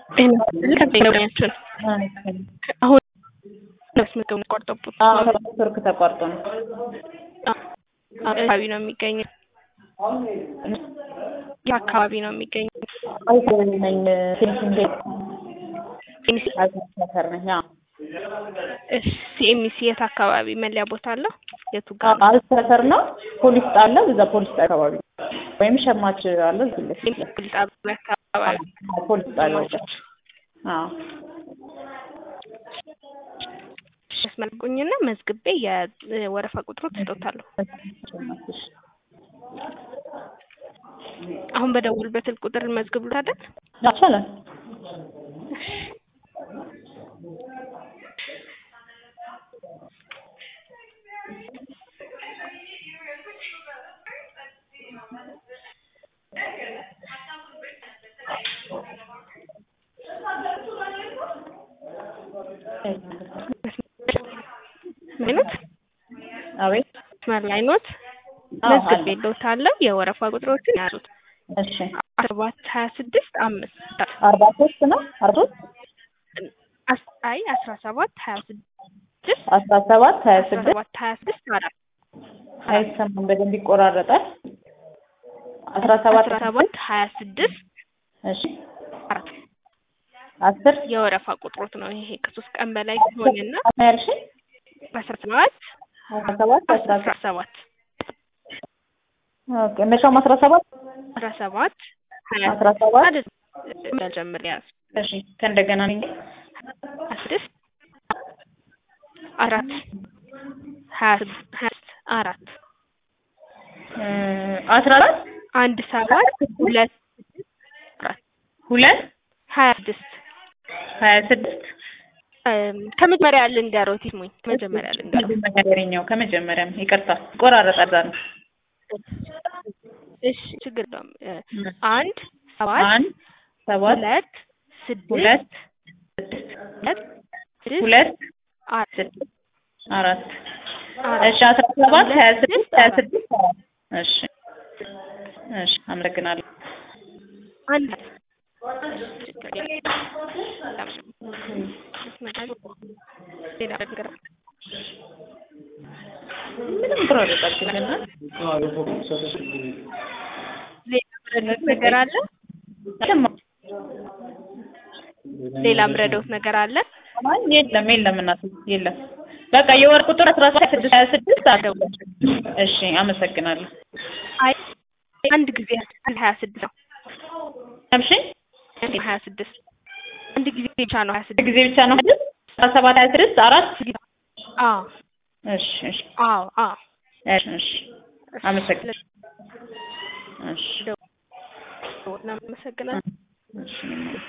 ከቤተኛችን አሁን መስመገብ ቆርጠቡት ቱርክ ተቋርጦ ነው አካባቢ ነው የሚገኘው። ይህ አካባቢ ነው የሚገኘው። ነኝ ፊኒሽንግ ሰፈር ነኝ። ሲኤምሲ የት አካባቢ መለያ ቦታ አለው? የቱ ጋር ነው? አሪፍ ሰፈር ነው። ፖሊስ ጣለ እዛ ፖሊስ ጣቢያ አካባቢ ወይም ሸማች አለ እዚህ ለፊት ፖሊስ ጣቢያ አካባቢ ፖሊስ ጣቢያ ጋር አዎ ያስመልቁኝና መዝግቤ የወረፋ ቁጥሩ ትሰጦታለሁ። አሁን በደውልበት ስልክ ቁጥር መዝግብ አይደል? ይቻላል። አይኖት አቤት መስመር ላይ ኖት? አዎ፣ መዝግቤ አለ። የለውታለሁ። የወረፋ ቁጥሮችን ያዙት። እሺ ሰባት ሀያ ስድስት አምስት አርባ ሶስት ነው አርባ ሶስት አስ- አይ አስራ ሰባት ሀያ ስድስት አስራ ሰባት ሀያ አስራ ስድስት ሰባት ሀያ ስድስት አራት አይሰማም በደንብ ይቆራረጣል። አስራ ሰባት አስራ ሰባት ሀያ ስድስት እሺ አራት አስር የወረፋ ቁጥሮት ነው ይሄ ከሶስት ቀን በላይ ሲሆንና አስራ ያልሽኝ አስራ ሰባት አስራ ሰባት አስራ አስራ ሰባት ኦኬ መቼም አስራ ሰባት አስራ ሰባት ሀያ አስራ ሰባት አይደል ጀምር ያዝ እሺ ከእንደገና ነኝ ስድስት አራት ሀያ ስድስት ሀያ ስድስት አራት እ አስራ አራት አንድ ሰባት ሁለት አራት ሁለት ሀያ ስድስት ሀያ ስድስት እም፣ ከመጀመሪያ ልንገሮት ይስሙኝ ከመጀመሪያ ልንገሮት ከመጀመሪያው ከመጀመሪያም ይቅርታ ይቆራረጣል እዛ ነው እሺ ችግር የለውም እ፣ አንድ ሰባት አንድ ሰባት ሁለት ስድስት ሁለት ሁለት ስድስት ሁለት አራት ስድስት አራት አራት እሺ አስራ ሰባት ሁለት ሀያ ስድስት ስድስት ሀያ አራት ስድስት አራት እሺ እሺ አመሰግናለሁ አንድ ችግር የለም። ሌላ ነገር ምንም ይቆራረጣል ግን ሌላ ምረዶት ነገር አለ? አይሰማም ሌላ ምረዶት ነገር አለ? አይ የለም የለም እናት የለም በቃ የወር ቁጥር አስራ ሰባት ስድስት ሀያ ስድስት አለው እሺ አመሰግናለሁ አይ አንድ ጊዜ አንድ ሀያ ስድስት ነው። እሺ አንድ ሀያ ስድስት አንድ ጊዜ ብቻ ነው ሀያ ስድስት ጊዜ ብቻ ነው አይደል አስራ ሰባት ሀያ ስድስት አራት አዎ እሺ እሺ አዎ አዎ እሺ እሺ አመሰግናለሁ እሺ እናመሰግናለን። እሺ